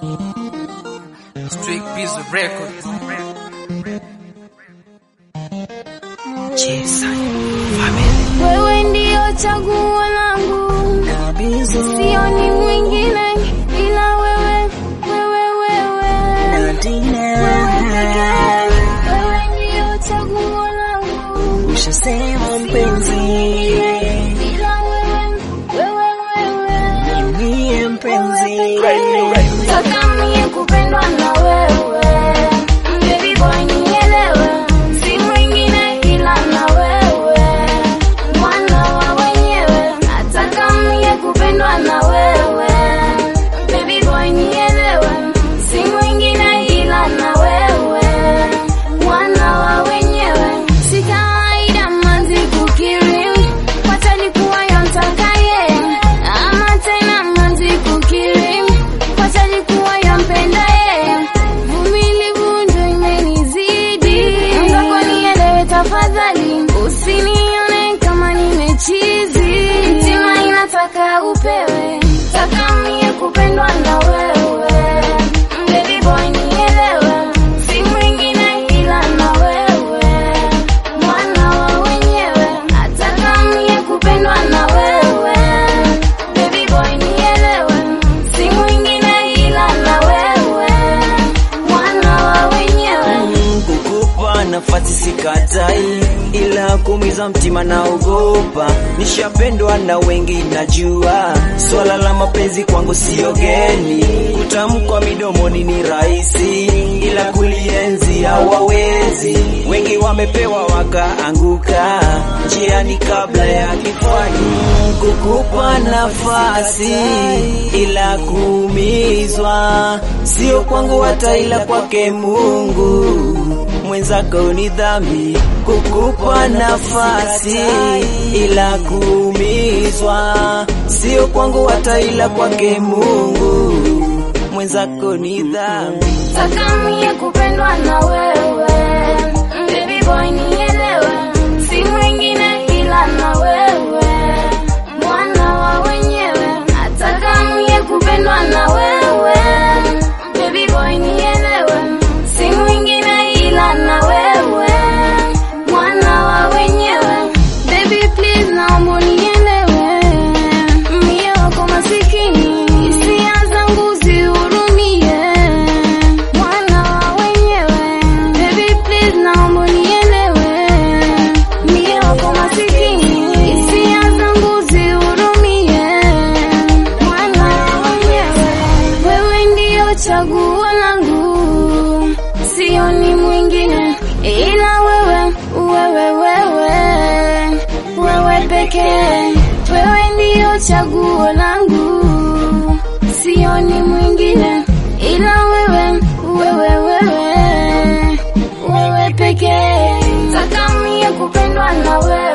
Straight piece of record. Wewe ndio chaguo langu, sioni mwingine ila wewe, wewe, wewe. Wewe pekee, wewe ndio chaguo langu, Ushasema mpenzi, ila wewe, wewe, wewe. niye mpenzi, Taka mie kupendwa na wewe, baby boy nielewe, si mwingine ila na wewe, mwana wa wenyewe. Nataka mie kupendwa na wewe, baby boy nielewe, si mwingine ila na wewe, mwana wa wenyewe. Si kawaida manzi kukiri, watalikuwa yamtakaye, ama tena manzi kukiri watalikuwa yampendaye. Vumilivu ndo imenizidi, mwenzako nielewe tafadhali, usinione kama nimechizi. Mtima inataka upewe, taka mie kupendwa na wewe, baby boy nielewe, si mwingine ila na wewe, mwana wa wenyewe. Nataka mie kupendwa na wewe, baby boy nielewe, si mwingine ila na wewe, mwana wa wenyewe. kukupa nafasi sikatai, ila kumiza mtima naogopa. Nishapendwa na wengi najua, swala la mapenzi kwangu sio geni. Kutamkwa midomoni ni rahisi, ila kulienzi hawawezi. Wengi wamepewa wakaanguka njiani kabla ya kifani. Kukupa nafasi ila kuumizwa, sio kwangu hata ila kwake Mungu mwenzako ni dhambi kukupa nafasi ila kuumizwa, sio kwangu hata ila kwake Mungu mwenzako ni dhambi. Taka mie kupendwa na wewe, baby boy nielewe, si mwingine ila na wewe, mwana wa wenyewe. Nataka mie kupendwa na wewe, baby boy nielewe, si mwingine ila na wewe, mwana wa wenyewe. Baby please naomba unielewe, mie wako masikini, hisia zangu zihurumie, mwana wa wenyewe. Baby please naomba unielewe, mie wako masikini, hisia zangu zihurumie, mwana wa wenyewe. Wewe ndio chaguo langu, sioni mwingine ila wewe, wewe, wewe, wewe pekee. Wewe ndio chaguo langu, sioni mwingine ila wewe, wewe, wewe, wewe pekee. Taka mie kupendwa na wewe